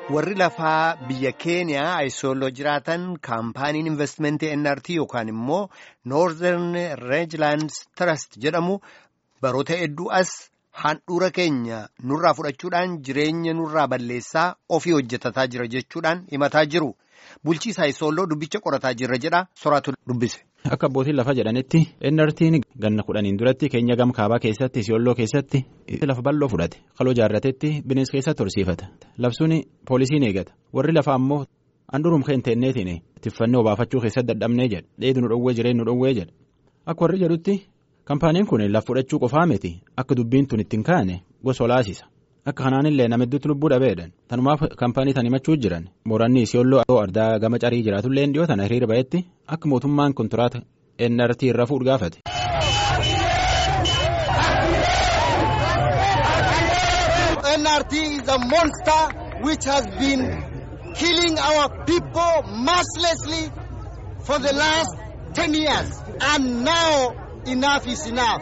warri lafaa biyya keeniyaa ayisooloo jiraatan kaampaaniin investimentii nrt yookaan immoo noorzeern reejilaand trust jedhamu baroota hedduu as handhuura keenya nurraa fudhachuudhaan jireenya nurraa balleessaa ofii hojjetataa jira jechuudhaan himataa jiru bulchiisa ayisooloo dubbicha qorataa jirra jedha soraatu dubbise. Akka abbootiin lafa jedhanitti NRT'n ganna kudhaniin duratti keenya gam kaabaa keessatti Isiyooloo keessatti lafa bal'oo fudhate kaloo jaarratetti bineensa keessatti horsiifata labsuun poolisiin eegata warri lafaa ammoo handhuurum keenteenneetiin tiffannee obaafachuu keessatti dadhabnee jedha dheedu nu dhowwee jireen nu dhowwee jedha akka warri jedhutti kaampaaniin kun lafa fudhachuu qofaa miti akka dubbiin tun ittiin kaane gosa olaasisa. Akka kanaanillee nama hedduutti lubbuu dhabeedhan tanumaaf kaampaanii tan himachuu jiran mooranni Isiyooloo ardaa gama carii jiraatullee dhiyoo tana hiriira ba'etti akka mootummaan kontiraata NRT irra fuudhu gaafate. NRT is a monster which has been killing our people mercilessly for the last ten years and now enough is enough.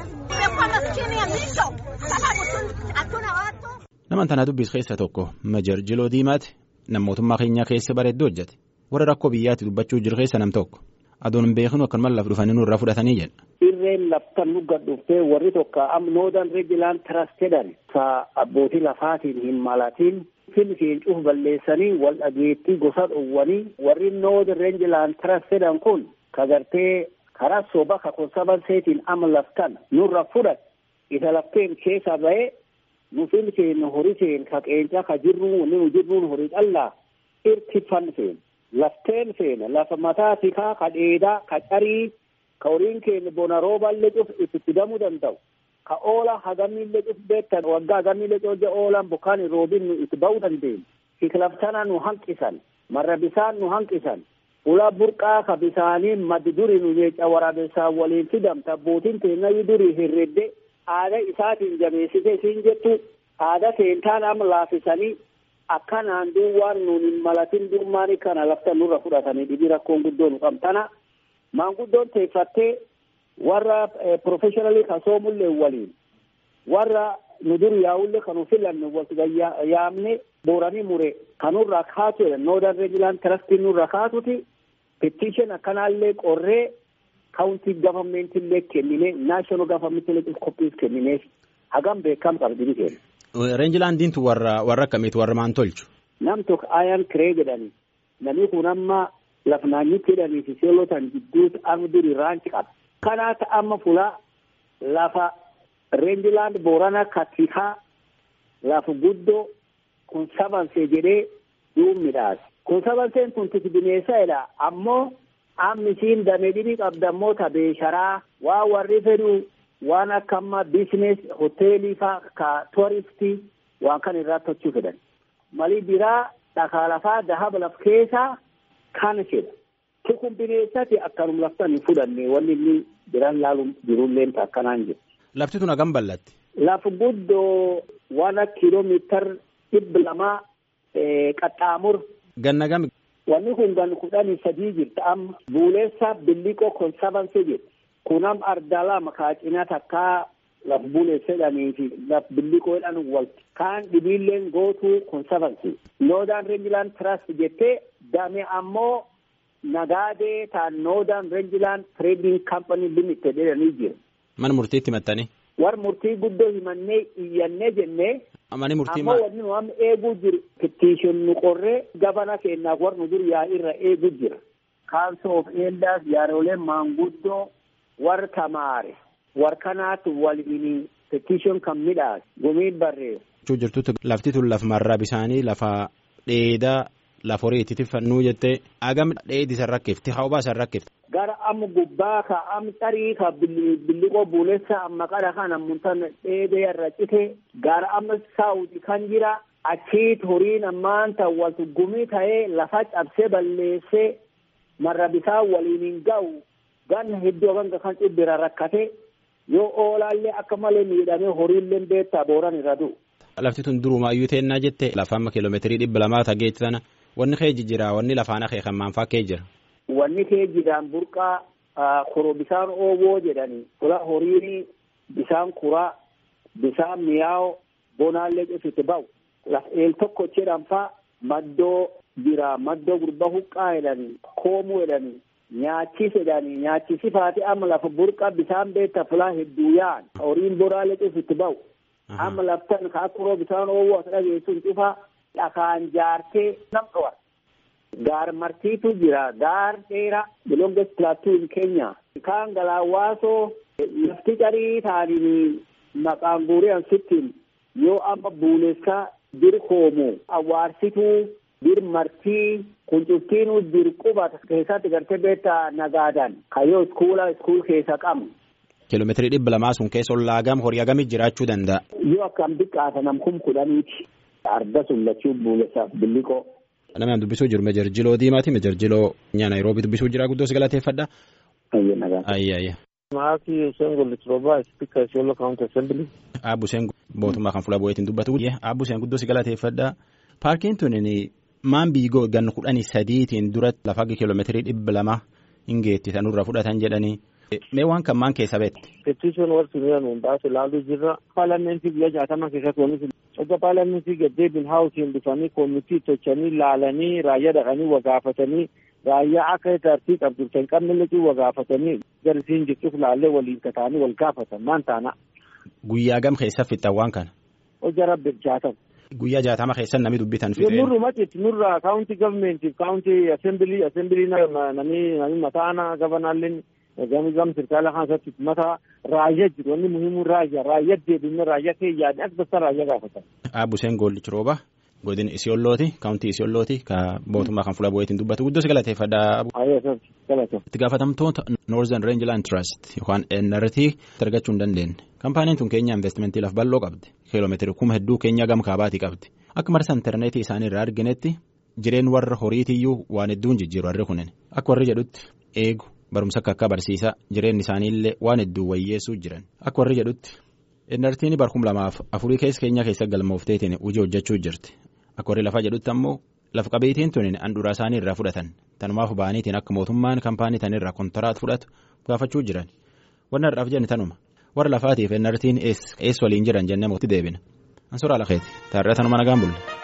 Naman tana dubbis keessa tokko Majar Jiloo Diimaati nama mootummaa keenyaa keessa bareedduu hojjete warra rakkoo biyyaatti dubbachuu jiru keessa nam tokko aduun hin beeknu akkanuma laf dhufanii nurraa fudhatanii jedha. Irreen laftan nu gadhuuftee warri tokko am noodan reejilaan tirasteedhan sa abbootii lafaatiin hin malatiin filfiin cuuf balleessanii wal dhageettii gosa dhowwanii warri noodan reejilaan tirasteedhan kun kagartee karaa soba ka konsabanseetiin ama laftan nurra fudhat isa lafteen keessa ba'ee. nufin keenya horii keenya ka qeencaa ka jirru wanni nu jirruun horii callaa irtifan feena lafteen feena lafa mataa tikaa ka dheedaa ka carii ka horiin keenya bona rooballee cuf itti fidamuu danda'u ka oola hagamillee cuf beektan waggaa hagamillee cooja oolan bokkaan roobin nu itti ba'uu dandeenya kiklaftana nu hanqisan marra bisaan nu hanqisan ulaa burqaa ka bisaanii maddi duri nu jecha waraabessaan waliin fidamta abbootiin teenya duri hirredde aada isaatiin jabeessite siin jettu aada seentaan amma laafisanii akkanaan duwwaan nuun hin malatin durmaanii kana lafta nurra fudhatanii dhibii rakkoon guddoo nu qabtana maanguddoon teeffattee warra professionally kasoomullee waliin warra nu dur yaa'ullee kanu filanne wasiga yaamne booranii mure kanurraa kaatu noodan reejilaan tirastii nurra kaatuti petition akkanaallee qorree kaawuntii gavameentillee kennine naashinaal gavameentillee koppiis kennineef hagam beekam qabdini kenna. Reenjilaandiintu warra warra akkamiitu warra maan tolchu. Nam tokko ayan kiree jedhani namni kun amma lafnaanyitti jedhanii fi seelotan jidduutti amma duri raanci qaba. Kanaata amma fulaa lafa reenjilaand boorana katikaa lafa guddoo kun sabansee jedhee duub midhaas. Kun sabanseen kun titi bineessadha ammoo amma isiin damee dhibii qabdammoo tabeesharaa waa warri fedhu waan akka amma biisines hoteelii faa ka tuuristii waan kan irraa tochuu fedhan malii biraa dhakaa lafaa dahaba laf keessaa kana fedha tukun bineensati akkanum laftan hin fudhanne wanni inni biraan laalu jirulleen akkanaan jiru. Lafti tun hagam bal'atti. Lafa guddoo waan kiiloomiitar dhibba lamaa qaxxaamur. Ganna gami. Wanni kun gan kudhanii sadii jirti amma buuleessa billiqoo konsabansee jirti. Kunam ardaa lama kaacina takkaa laf buuleessedhanii fi laf billiqoo jedhan walti. Kaan dhibiilleen gootuu konsabansee. Noodaan Reenjilaan Trust jettee dame ammoo nagaadee taan Noodaan Reenjilaan Trading Company Limited jedhanii jiru. Mana murtiitti himattanii. War murtii guddoo himannee iyyannee jennee. Mani murtii ammoo wanni nu amma eeguu jiru petition nu qorree gabana keenyaaf war nu dur yaa irra eeguu jira council of elders yaarooleen maanguddoo war tamaare war kanaatu waliin petition kan midhaas gumiin barreessu. jirtutti lafti tun lafa marraa bisaanii lafa dheedaa lafa horii itti tiffannuu jettee agam dheedi san rakkifti hawbaa san rakkifti. gara amma gubbaa ka am tarii ka billiqoo buulessa amma qara kana muntan dheedee irra cite gara amma saawuti kan jira achiit horiin ammaan tan waltu gumii ta'ee lafa cabsee balleessee marra bisaa waliin hin ga'u ganna hedduu hanga kan cibbira rakkate yoo oolaallee akka malee miidhamee horiillee beektaa booran irra du'u. Lafti tun durumaayyuu teennaa jette lafa amma kiiloomeetirii dhibba lamaa tageetti sana wanni kee jira wanni lafaan akee kan maanfaa kee jira. wanni kee jiraan burqaa koro bisaan ooboo jedhani fula horiini bisaan kuraa bisaan mi'aawo bonaallee cufite ba'u laf eel tokko jedhan fa maddoo jira maddoo gurba huqqaa jedhani koomuu jedhani nyaachis jedhani nyaachisifaati amma lafa burqa bisaan beekta fulaa hedduu yaa'an horiin boraalee cufitti ba'u amma laftan ka akkuroo bisaan oowwuu as dhageessuun cufa dhakaan jaartee nam dhowar gaar martiitu jira gaar dheeraa the longest plateau in Kenya kaan galaawwaasoo lafti carii taaniin maqaan guuree sittiin yoo amma buulessaa bir koomu awwaarsituu bir martii kuncuftiinuu bir quba keessatti gartee beektaa nagaadan kayyoo iskuula iskuul keessa qabu. Kiiloomeetirii dhibba lamaa sun keessa ollaa gam horii hagamii jiraachuu danda'a. Yoo akkam xiqqaata nam kum kudhaniiti. Arda sun lachuu buulesaaf billiqoo. Namni aan dubbisuu jiru Meejar Jiloo Diimaati. Meejar Jiloo nyaa Naayiroobii dubbisuu jira guddoo si galateeffadha. Ayya nagaa. Ayya ayya. Maaki Hussein Gollitrooba Speaker Isiolo County Assembly. Aabbu Hussein mootummaa kan fuula bu'eetiin dubbatu. Aabbu Hussein guddoo si galateeffadha. Paarkiin tun maan biigoo ganna kudhanii sadiitiin dura lafa kiiloomeetirii dhibba lama hin geetti sanurra fudhatan jedhanii. Mee waan kan maan keessa beekte. Petition warri nuyi hundaas ilaaluu jirra. Paarlamentii biyya jaatama keessatti oomishu. Erga paarlamentii gaddeebiin haawutiin dhufanii koomitii tochanii laalanii raayyaa dhaqanii wagaafatanii raayyaa akka tartii qabdu kan qabne liqii wagaafatanii garisiin jechuuf laallee waliin kataanii wal gaafatan maan taana. Guyyaa gam keessa fixxan waan kana. Hojja rabbi jaatama. Guyyaa jaatama keessa namni dubbitan fixee. Nurru matitti nurra kaawunti gavmentiif kaawunti asembilii asembilii namni namni mataana gabanaalleen gami gam sirkaala keessatti mata raayyaa jiru wanni muhimu raayyaa raayyaa deebinne raayyaa kee yaadne as basta raayyaa gaafatan. Aabbu Hussein Gollichi Rooba godin Isiyoollooti kaawuntii Isiyoollooti ka mootummaa kan fuula bu'eetiin dubbatu guddoo si galateeffadha. Itti gaafatamtoota Northern Rangeland Trust yookaan NRT argachuu hin dandeenye. Kampaaniin tun keenya investimentii laf bal'oo qabdi. Kiiloomeetiri kuma hedduu keenya gam kaabaatii qabdi. Akka marsa intarneetii isaanii irraa arginetti jireen warra horiitiyyuu waan hedduun jijjiiru warri kunin. Akka warri jedhutti eegu barumsa akka akka barsiisaa jireenyi isaaniillee waan hedduu wayyeessuu jiran. Akka warri jedhutti NRT'n barkum lamaaf afurii keessa keenya keessa galmoofteetiin hojii hojjechuu jirti. Akka warri lafaa jedhutti ammoo laf qabeetiin tun handhuraa isaanii irraa fudhatan. Tanumaaf ba'aniitiin akka mootummaan kaampaanii tanirraa kontiraat fudhatu gaafachuu jiran. Wanna har'aaf jenni tanuma. warra lafaatiif NRT'n eessa waliin jiran jennee mootii deebina. Ansuraa lafeeti. Taarraa tanuma nagaan bulle.